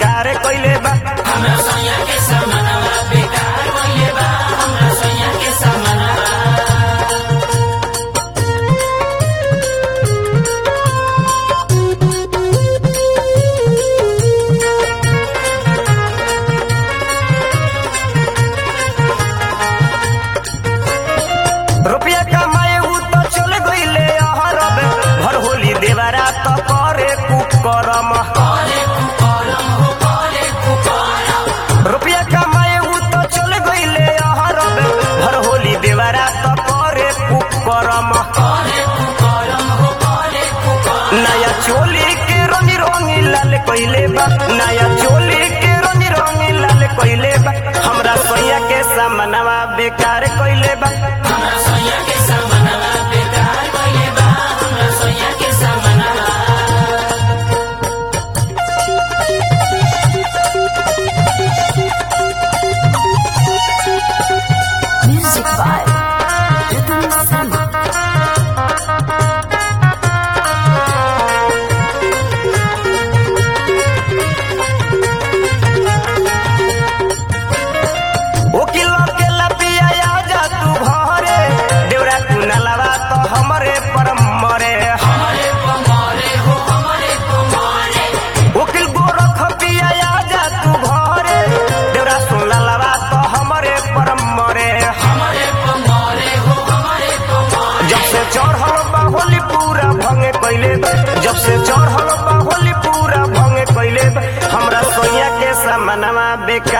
बेकार कइले बा हमरा सैया के समानवा बेकार कइले बा हमरा सैया के समानवा रुपया कमाए उ तो चल गइले अहरब भर होली देवरा तो करे कुकरम करे कुकरम हो करे कुकरम रुपया कमाए उ तो चल गइले अहरब भर होली देवरा तो करे कुकरम करे कुकरम हो करे कुकरम नया चोली के रंगी रंगी लाल कइले बा नया चोली के रंगी रंगी लाल कइले बा हमरा सैया के सामनवा बेकार कइले बा हमरा सैया के समानवा बेकार कइले बा हमरा सैया के समानवा Music by Rhythm Sama. ओकिल के लपिया जा तू घरे देवरा कुनलवा तो हमरे पर मरे हमारे पमारे हो हमारे पमारे ओकिल गोरख पिया जा तू घरे देवरा सुनलवा तो हमरे पर मरे हमारे पमारे हो हमारे पमारे जब से चढ़ल बाहोली पूरा भंगे कैले बा जब से चढ़ल बाहोली पूरा भंगे कैले बा हमरा सोया के सामनवा बेकार